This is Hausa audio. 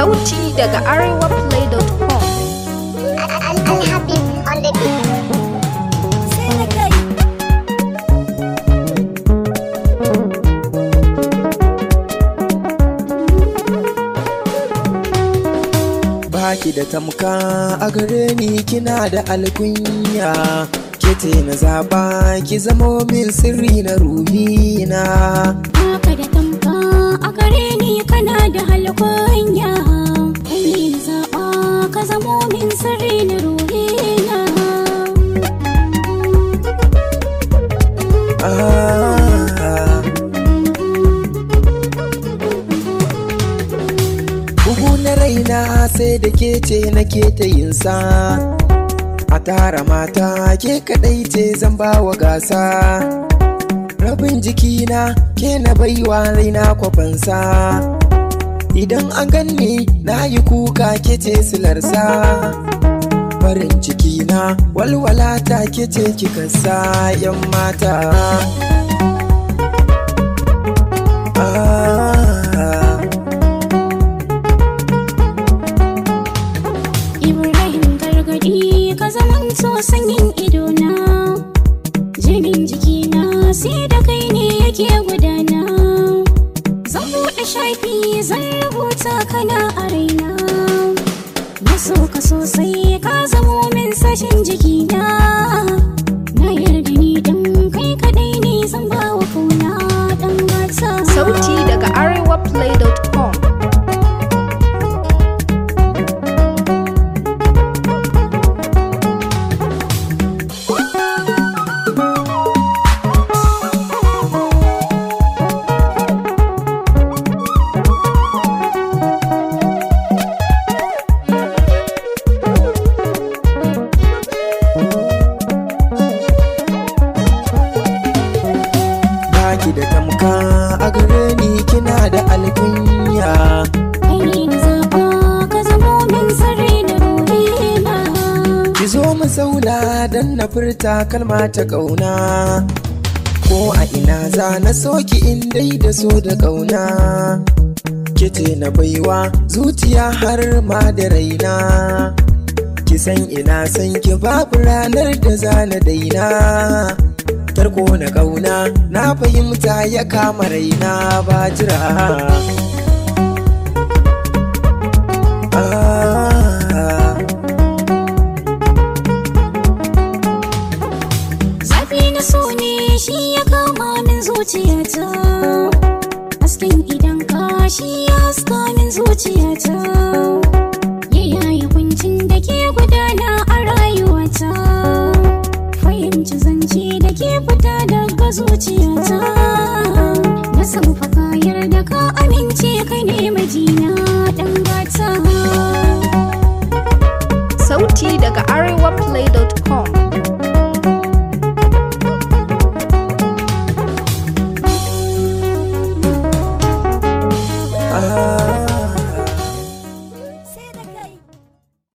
Sauti daga arewaplay.com. Alhabib on the beat. baki da tamka a gare ni kina da alkunya kete na zaba ki zamo min sirri na ruhina Baka da tamka a gare ni kana da halkwanya Kai ne zaɓa ka zamo min sirri na ruhina ah. bugu na raina sai da ke ce nake ta yinsa a tara mata ke kadai ce zan bawa gasa rabin jikina ke na baiwa raina kwafansa idan an ganni na yi kuka ke ce silarsa farin cikina walwala ta ke ce kika sa yan mata ah. Ibrahim gargadi ka zaman so sanyin idona Jinin jikina sai da kai ne yake gudana Zan buɗe shafi zan rubuta kana a raina Na so ka sosai ka zamo min sashin jikina Na yarda ni dan kai kadai ne zan bawa kauna dan gata Sauti daga arewaplay.com. baki da tamka a gare ni kina da alkunya Kai ne na zaɓa ka zamo min sirri na ruhina ki zo mu zauna dan na furta kalma ta kauna ko a ina za na soki in dai da so da kauna kice na baiwa zuciya har ma da raina ki san ina san ki babu ranar da za na daina tarko na kauna na fahimta ya kama raina ba jira ah. Zafi na so ne shi ya kama min zuciyata Hasken idan ka shi ya haska min zuciyata